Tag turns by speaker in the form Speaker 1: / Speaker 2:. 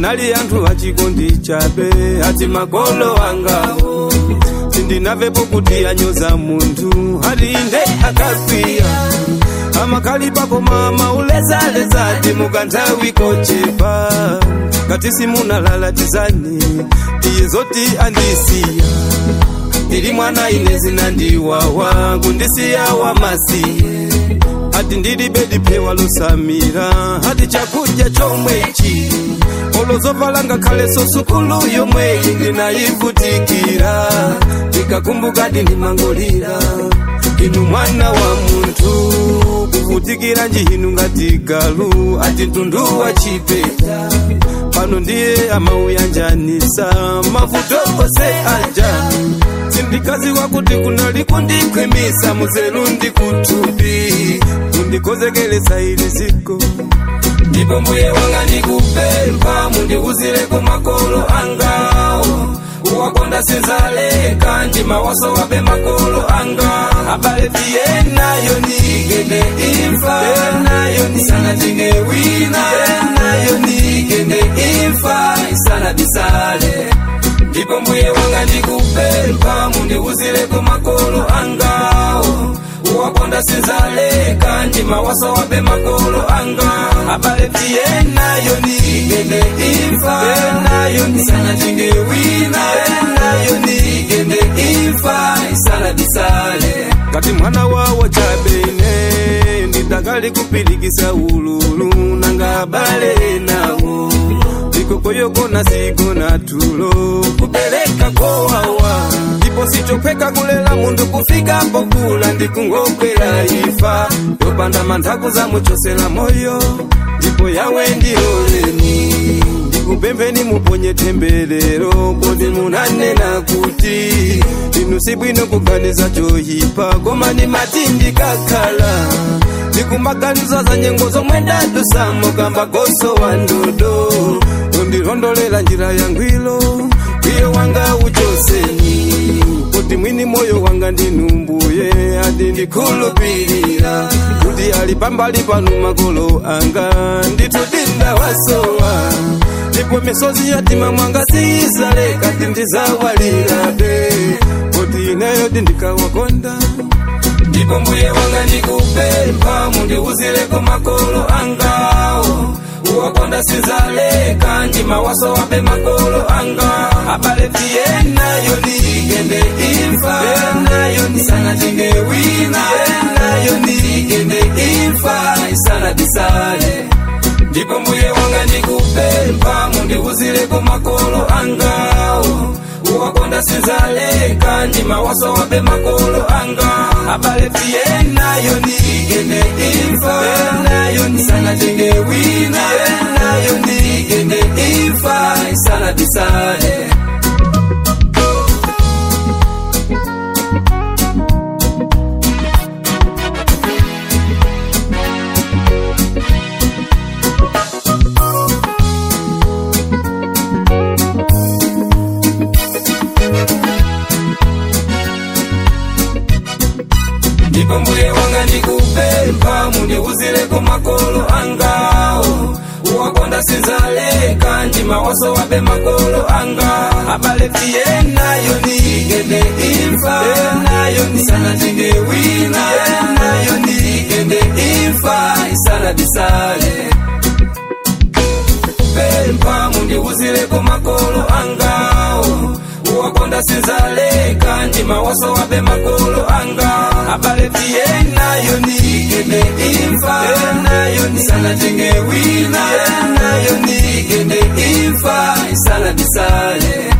Speaker 1: anali anthu achikondi chabe ati makolo angawo sindinavepo kuti anyoza munthu ati inde akakwiya amakhalipapo mama ulezalezati mukanthawi kochepa ngati simunalalatizani iye zoti andisiya ndili mwana ine zinandiwawa kundisiya wamasiye ati ndilibe diphewa losamira ati chakudya chomwechi olozovala ngakhale sosukulu yomweyi ndinayivutikira ndikakumbuka ndimangolira inu mwana wa munthu kuvutikira njihinu ngati galu ati mtundu wa chipeta pano ndiye amauyanjanisa mavuto ose aja sindikaziwa kuti kunali kundikhwimisa muzelu ndikutupi kundikozekelesa ili ziko ndipo mbuye wanga ndikupempha mundiuzireko makolo angawo uwakonda sinzaleka njima waso wape makolo anga abale tiyenayo nigende imfa nayo nisana tinge wina nayo nigende imfa isana bisale ndipo mbuye wanga ndikupempha mundiuzireko makolo angawo uwakonda sinzaleka njima waso wape makolo anga abale tiyenayo nigende imfa nayo nisana tinge wina nayo nigende imfa isana bisale kati mwana wawo chabene ndidakali kupilikisa ululu nanga abale nawo ndikokoyokona sigona tulo kupeleka kowawa ndipo sichopheka kulela munthu kufika pokula ndikungokwera ifa yopanda manthaku zamuchosera moyo ndipo yawe ndiloleni ndikupempheni muponye temberero kodi munanena kuti inu sibwino kuganiza choyipa koma ni mati ndikakhala ndikumaganiza za nyengo zomwe ndadusamo kamba goso wa ndodo undilondolela njira yangwilo kwiyo wanga uchoseni kuti mwini moyo wanga ndinumbuye ati ndikhulupirira kuti ali pambali panu makolo anga nditudinda wasowa ndipo misozi yatima mwanga siyisale kati ndizawalirabe kuti ineyo ndindikawakonda ndipo mbuye wanga ndikupempha mundiuzireko makolo angawo uwakonda sinzaleka njima waso wape makolo anga abale tiyenayo nigende imfa nayo nisana tinge wina nayo nigende imfa isana bisale ndipo mbuye wanga ndikupempha mundiuzireko makolo angawo uwakonda sinzaleka njima waso wape makolo anga abale tiyenayo nigende imfa nayo nisana tinge wina nayo nigende imfa isana bisale ndipo mbuye wanga ndikupempha mundiuzireko makolo angawo uwakonda sinzaleka njima waso wape makolo anga abale tiyenayo nigende imfa nayo nisana tinge wina nayo nigende imfa isana bisale pempha mundiuzireko makolo angawo uwakonda sinzaleka njima waso wape makolo anga abale tiyenayo nigende imfa nayo nisana tinge wina nayo nigende imfa isana bisale